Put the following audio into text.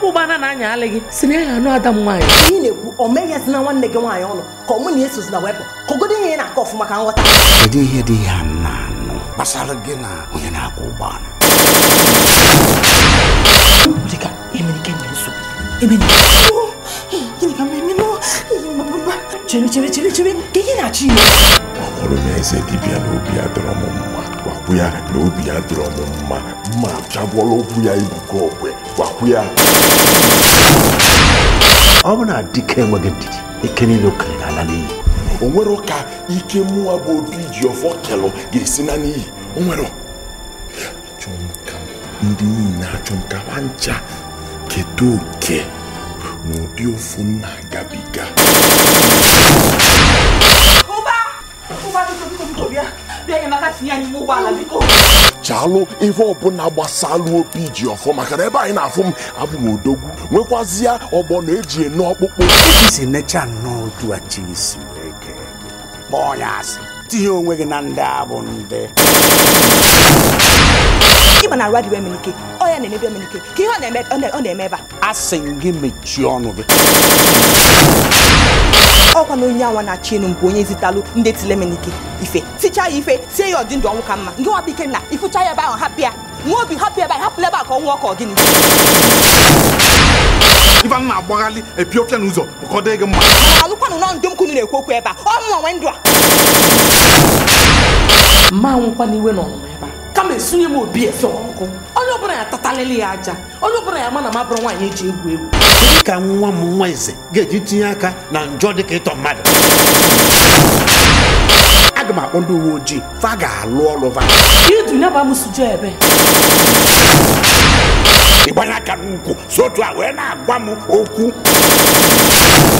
ụgbana na-anya alị gị si na ya anụ ada m nwaanyị ihe ị na-ekwu o meghezi na nwanne gị nwaanyị ọnụ ka ọ mụ na esozina wepụ ka ogodo ihe ị na-akọ ọfụma ka nghọta kedu ihe dị ya nna anụ gbasara gị na onye na-akwụ ụgbọala dịka emenike na nsogbu emenike gịnị ka mmemme nọ chere chere chere chere ka ihe na-achọ ime ọhụrụ m eze dibịa na obi ya dọrọ m mma gwakwu ya na obi ya dọrọ m mma mma pịagwọla okwu ya ibugo ogwe gwakwu ya ọ bụ na dike enweghị ndidi ike niile o kere n'ala n'iyi o nwere ka ike mụwa bụ obi ji ọfọ kelụ ga-esi na n'iyi o nwere achọ m ka ndị niile achọ m ka ha ncha keta oke n'ụdị ofu m na-agabiga ụba ụba biko biko biko bịa bịa enyemaka tinye ya n'ime ụgbọala biko chalụ ihe ọbụla gbasalụ obi ji ọfọ maka na ebe anyị na-afụ m abụ m odogwu nwekwazịa ọgbọ na eji ene ọkpụkpụ isi necha nnọọ otu a chi si wee kee gị kpọọ ya asị tinye onwe gị na ndị a bụ ndị ịma na arụ adịghị emenike ọ ya na-emebi emenike ka ihe ọ na-eme ọ na- ọ na-eme ebe a asị m gị mechie ọnụ gị ọkwa na onye anwa na-achị enu mbụ onye zitalụ ndị tile emenike ife tichaa ya ife tie ya ọdị ndụ ọnwụ ka mma nke nwapụ ike na ịfụcha ya ebe ahụ hapụ ya nwa obi hapụ ebe ahụ hapụla ebe a ka ọ nwụọ ka ọ gịnị ife m na-agbaghalị epiopia n'ụzọ bụkọdo gị mma mana alụkwanụ nọ ndụ m kunu na-ekwu okwu ebe a ọ mụnwa nwe ndụ a mma nwụkwa n'iwe na ọnụma ebe a kama esunye m obi efe ọkụ onye ọbụla ya tatalịlị ya aja onye ọbụla ya ma na ma bụrụ nwaanyị eji egwu egwu Kedu ka nwa m nwa eze ga-eji tinye aka na njọ dị ka ịtọ mmadụ aga m akpọ ndị uwe ojii fa ga-alụ ọrụ fa idu ya bụ amụsụju ebe ịgbanye aka n'ukwu si otu a wee na-agwa m okwu